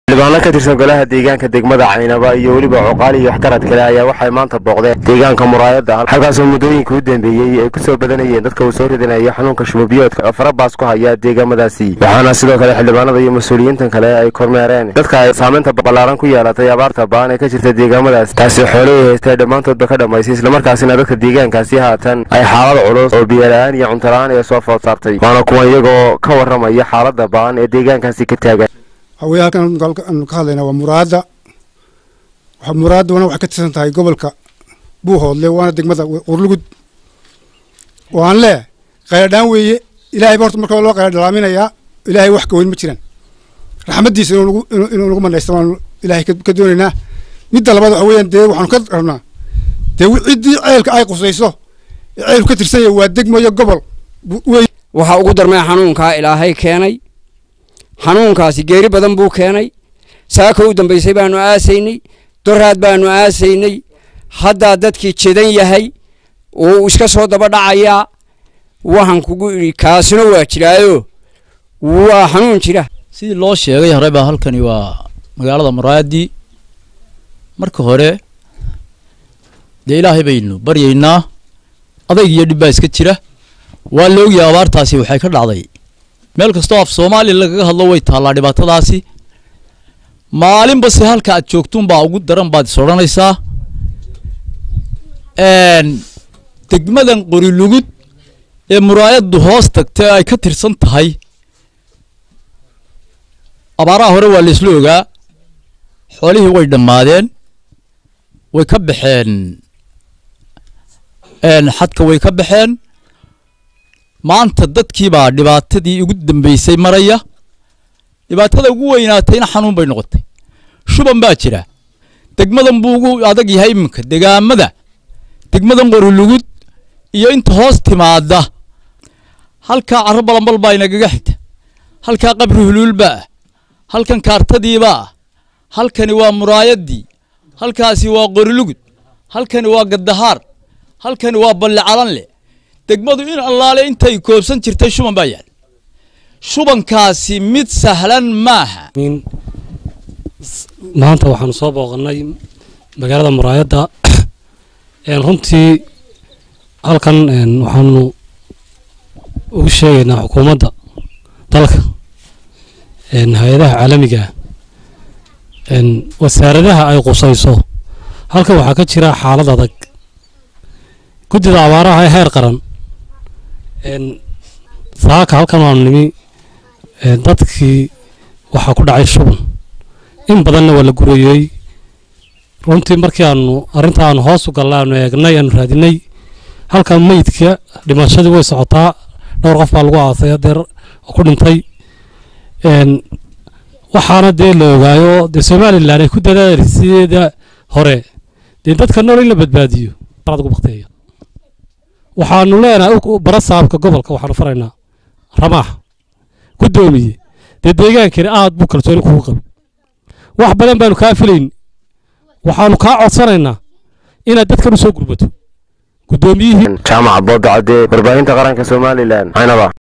xildhibaano ka tirsan golaha deegaanka degmada caynaba iyo weliba cuqaali iyo waxgarad kale ayaa waxay maanta booqdeen deegaanka muraayadda halkaasoo muddooyinka u dambeeyey ay ku soo badanayeen dadka uu soo ridinayo xanuunka shubabiyoodka oo farabaas ku haya deegaamadaasi waxaana sidoo kale xildhibaanada iyo mas-uuliyiintan kale ay kormeereen dadka ay saamaynta ballaaran ku yeelatay abaarta ba'an ee ka jirta deegaamadaas taasi xoolihii haystay dhammaantoodba ka dhammaysay islamarkaasina dadka deegaankaasi haatan ay xaalad culus oo biyola'aan iyo cuntola-aan ee soo food saartay waana kuwan iyagoo ka warramaya xaaladda ba'an ee deegaankaasi ka taagan haweye halkan aanu ka hadlaynaa waa muraadda muraadduna waxay ka tirsan tahay gobolka buuhoodle waana degmada qurlugud oo aan lee qayladhaan weeye ilahay ba horta marka loo qayla dhalaaminayaa ilaahay wax ka weyn ma jiraan raxmaddiisa inuu nagu manaysta waanu ilaahay ka doonaynaa midda labaad waxa weeyaan dee waxaanu ka rabnaa dee ciddii ceelka ay qusayso ee ceelku ka tirsan yahay waa degmayo gobol wey waxaa ugu darmay xanuunkaa ilaahay keenay xanuunkaasi geeri badan buu keenay saaka u dambaysay baanu aasaynay doraad baanu aasaynay haddaa dadkii jedan yahay uu iska soo daba dhacayaa waxaan kugu idhi kaasina waa jiraayo waa xanuun jira sidii loo sheegay horeba halkani waa magaalada muraadi marka hore dee ilaahay baynu baryaynaa adayg iyo dhib baa iska jira waa la ogyahay abaartaasi waxay ka dhacday meel kastoo af soomaaliya lagaga hadlo way taallaa dhibaatadaasi maalinba se halka aad joogtuunbaa ugu daran baad is odhanaysaa degmadan qorilugud ee muraayaddu hoos tagtay ay ka tirsan tahay abaaraha hore waa la isla ogaa xoolihii way dhammaadeen way ka baxeen xadka way ka baxeen maanta dadkiibaa dhibaatadii ugu dambeysay maraya dhibaatada ugu weynaatayna xanuun bay noqotay shuban baa jira degmadan buu ugu adag yahay iminka degaamada degmadan qorilugud iyo inta hoos timaada halkaa carro balanbal baa inagaga xigta halkaa qabri huluulbaa ah halkan kaartadiibaa ah halkani waa muraayaddii halkaasi waa qorilugud halkani waa gaddahaar halkani waa balli calanle degmadu in allaale intay koobsan jirtay shuban baa yaal shubankaasi mid sahlan maaha maanta waxaanu soo booqannay magaalada muraayadda runtii halkan waxaanu ugu sheegaynaa xukuumadda dalka hay-adaha caalamiga wasaaradaha ay qusayso halkan waxaa ka jira xaalad adag guddida abaaraha ee heer qaran saaka halkan waanu nimi dadkii waxaa ku dhacay shuban in badanna waa la gurayey runtii markii aanu arrinta aanu hoos u galla aanu eegnay aanu raadinay halkan meydka dhimashadii way socotaa dhowr qof baa lagu aasay hadeer oo ku dhintay waxaana dee la ogaayo dee somalilan ay ku dadaalisideeda hore dee dadka nool in la badbaadiyo ugu bakteeya waxaanu leenahay bara saabka gobolka waxaanu faraynaa ramaax guddoomiye dee deegaankani aad buu kalsooni kugu qabi wax badan baanu kaa filayn waxaanu kaa codsanaynaa inaad dadkan u soo gurbato guddoomiyihii jaamac boodacadee warbaahinta qaranka somalilan caynaba